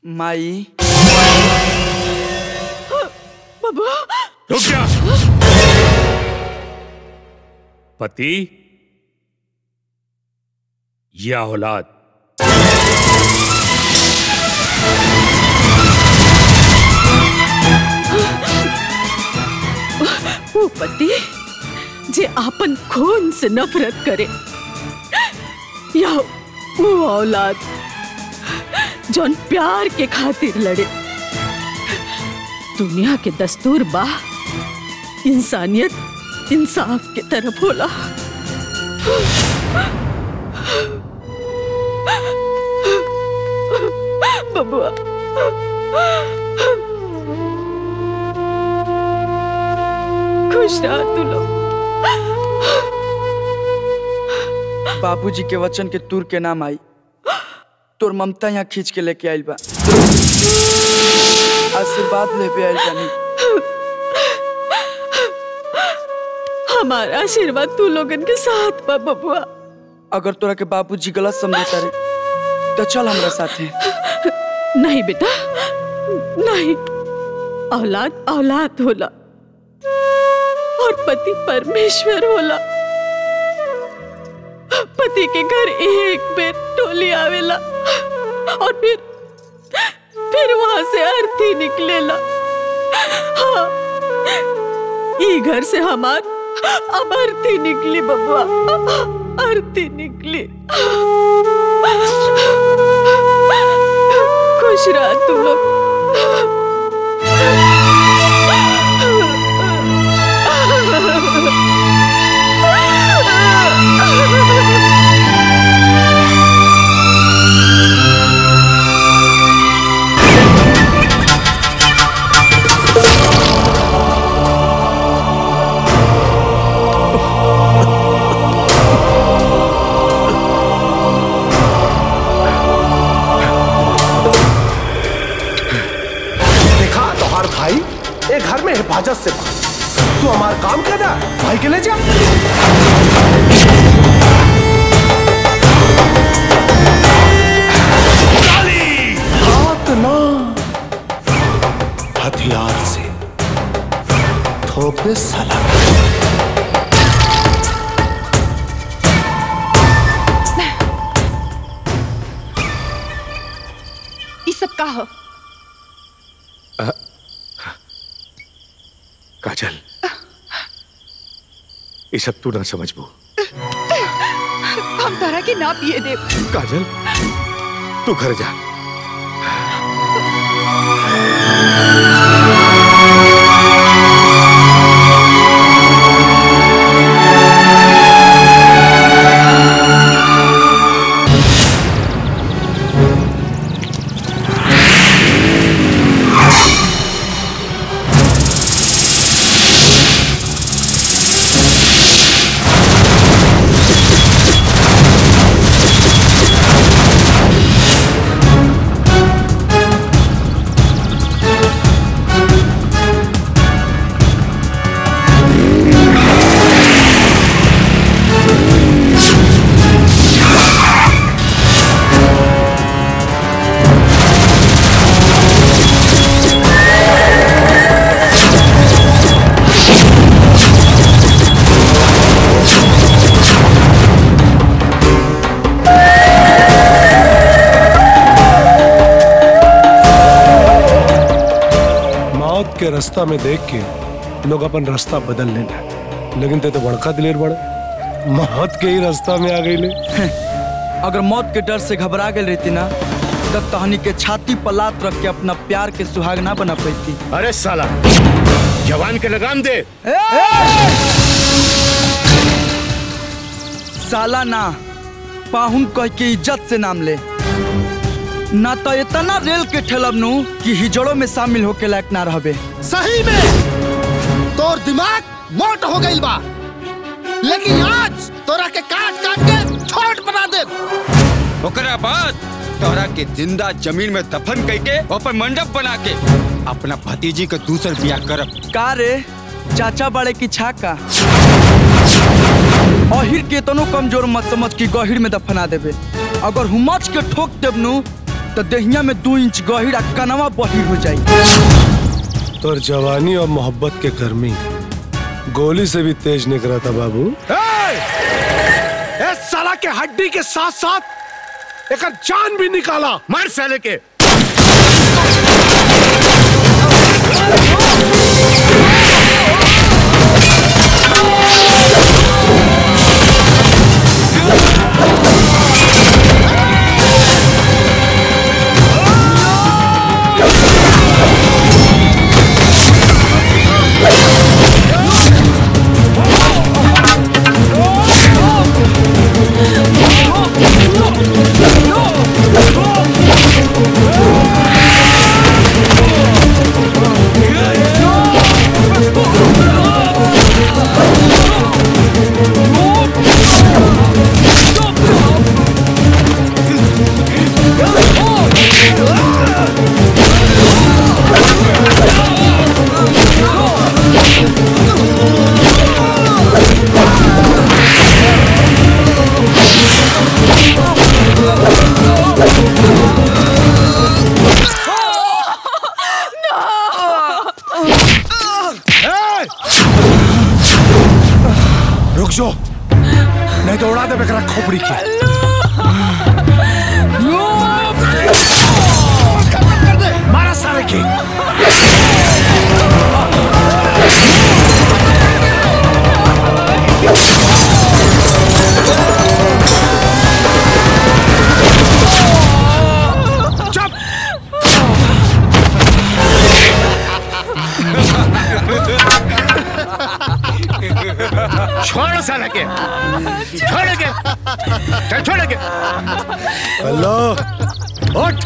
माई बबुआ रुक जा पति या औलाद वो पति जे आपन खून से नफरत करे या वो औलाद जौन प्यार के खातिर लड़े दुनिया के दस्तूर बा इंसानियत इंसाफ के तरफ होला बबुआ खुश रहा तू लोग बाबूजी के वचन के तुर के नाम आई तोर ममता यहाँ खींच के लेके आइल बा आशीर्वाद लेके आइल बानी हमारा आशीर्वाद तू लोगन के साथ बा बबुआ अगर तोरा के बाबूजी गलत समझता रे तो चल हमरा साथे नहीं बेटा नहीं औलाद औलाद होला और पति परमेश्वर होला पति के घर एक बेर टोली आवेला और फिर फिर वहां से अर्थी निकलेला हाँ ई घर से हमार अब अर्थी निकली बबुआ अर्थी निकली खुश रहा तू लोग देखा तोहार भाई एक घर में हिफाजत से बा। तू हमार काम कर जा भाई के ले जा हाथ ना हथियार से थोपे सलाम ई सब का हो काजल ये सब तू ना समझबो हम तोरा के ना पिए दे काजल तू घर जा मौत के रास्ता में देख के लोग अपन रास्ता बदल लेना लेकिन ते तो बड़का दिलेर बड़े मौत के ही रास्ता में आ गई ले अगर मौत के डर से घबरा गई रहती ना तब तहनी के छाती पर लात रख के अपना प्यार के सुहाग ना बना पाती अरे साला जवान के लगाम दे साला ना पाहुन कह के इज्जत से नाम ले ना तो इतना रेल के ठेलब नु कि हिजड़ों में शामिल होके लायक ना रहबे सही में तोर दिमाग मोट हो गई बा लेकिन आज तोरा के काट काट के छोट बना दे ओकरा बाद तोरा के जिंदा जमीन में दफन करके अपन मंडप बना के अपना भतीजी के दूसर बियाह करब का रे चाचा बड़े की छाका अहिर के तनो कमजोर मत समझ कि गहिर में दफना देबे अगर हुमच के ठोक देब नु तो दहिया में दो इंच गहिर आ कनवा बहिर हो जाई तोर जवानी और मोहब्बत के गर्मी गोली से भी तेज निकला था बाबू ए साला के हड्डी के साथ साथ एक जान भी निकाला मार साले के रुक जाओ नहीं तो उड़ा दे बेकरा खोपड़ी की मारा सारे की चुप छोड़ साले के छोड़ के चल छोड़ के हेलो उठ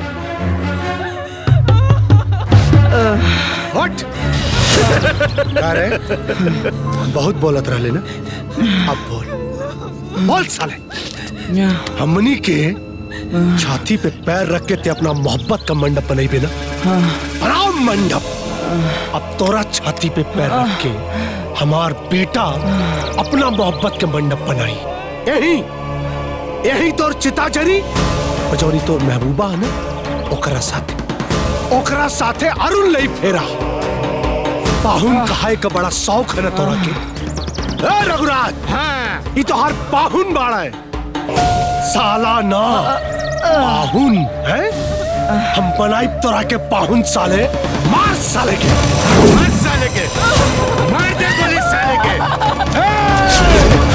उठ अरे बहुत बोलत रहले ना अब बोल बोल साले हमनी के छाती पे पैर रख के ते अपना मोहब्बत का मंडप बनाई पे ना बनाओ मंडप अब तोरा छाती पे पैर रख के हमार बेटा अपना मोहब्बत के मंडप बनाई यही यही तोर चिता जरी बजौरी तोर महबूबा है ना ओकरा साथे ओकरा साथे अरुण लई फेरा पाहुन कहाए का बड़ा शौक है ना तोरा के ए रघुराज हाँ ये तो हर पाहुन बाड़ा है साला ना पाहुन है हम बनाई तोरा के पाहुन साले मार साले के मार साले के मार दे गोली साले के ए!